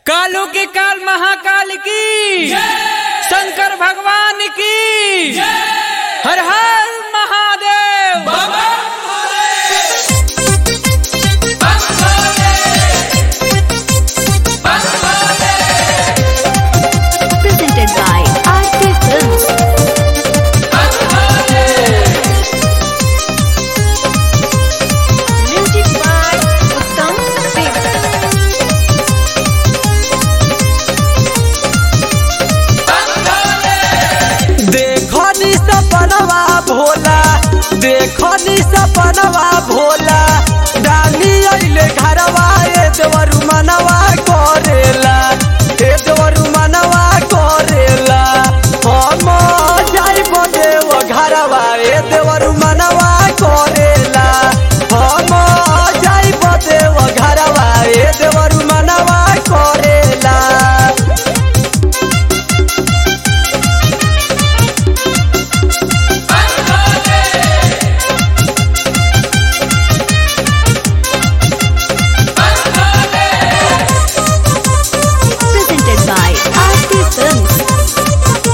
कालू के काल महाकाल की शंकर भगवान की हर हर Mahadev presented by RK Films. Music by Uttam Singh. देखो नी सपनवा भोला देखो नी सपनवा भोला डाली अइले घरवा ए देवरु मनवा करेला ए देवरु मनवा करेला हम जाइब देव घरवा ए देवरु मनवा करेला हम जाइब देव घरवा ए देवरु मनवा करेला Presented by RK Films.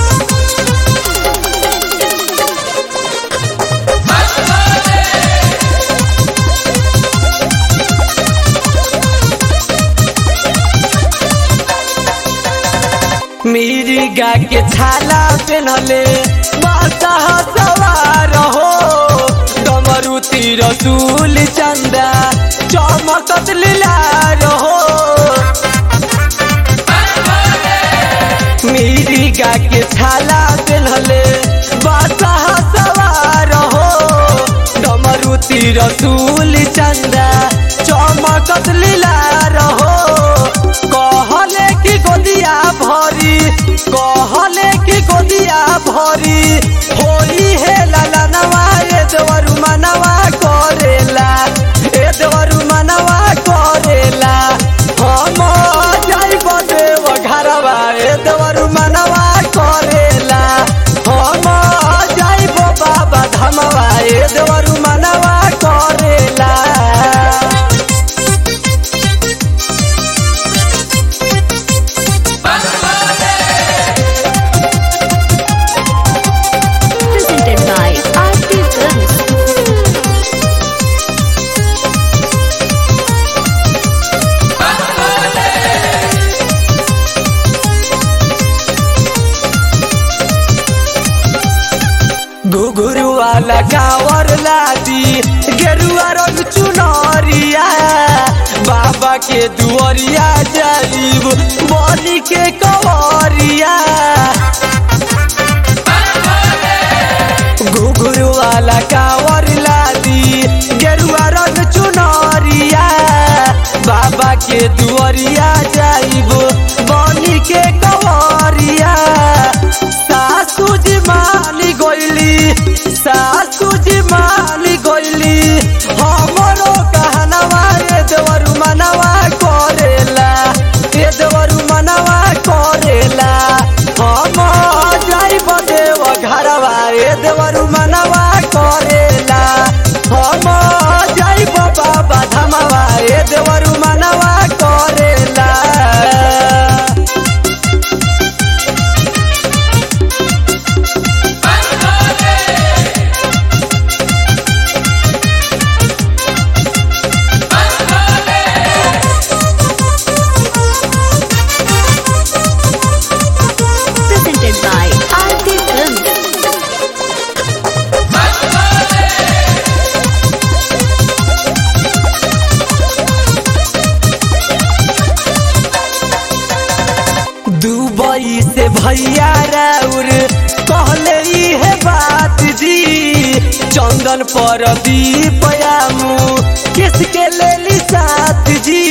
मेरी गा के छाला पेनहले माता सवार हो डमरू तीर सूल चंदा चमकत लीलार हो मेरी गा के छाला पेनहले माता सवार हो डमरू तीर सूल चंदा चमकत लीलार हो कहले की गोदिया भरी कहले की गोदिया भरी होई हे लाला नवा ए देवरु मनवा करेला ए देवरु मनवा करेला हम जाइब देव घरवा ए देवरु मनवा करेला हम जाइब बाबा धमवा ए देवरु मनवा करेला Presented by RK Films. घुघुरु वाला कावर लादी गेरुआ रंग चुनरिया बाबा के दुआरिया जाइब बनी के कवरिया घुघुरु वाला कावर लादी गेरुआ रंग चुनरिया बाबा के दुआरिया जाइब बनी के कवरिया सासू जी मानी गइली सासू जी मानी गइली हमरो कहनवा ए देवरु मनवा करेला ए देवरु मनवा करेला हम जाइब देव घरवा ए देवरु मनवा करेला हम जाइब बाबा धमवा ए देवरु मनवा करेला Presented by RK Films. Dubai से भैया राउर कहले है बात जी चंदन पर दीपयामू किसके लेली साथ जी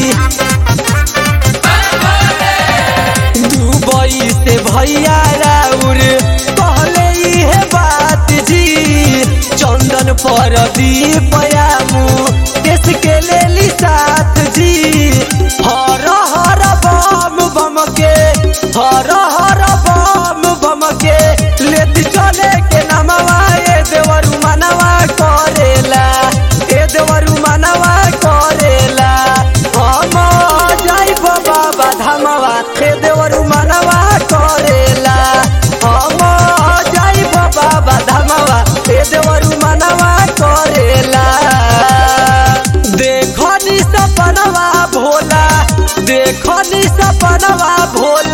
दुबई से भैया राउर कहले है बात जी चंदन पर दीपयामू किसके लेली साथ जी हर हर बम बम के हर हर बम बम के लेती चले के नमवा ए देवरु मनवा करेला ए देवरु मनवा करेला हम जाइब बाबा भोला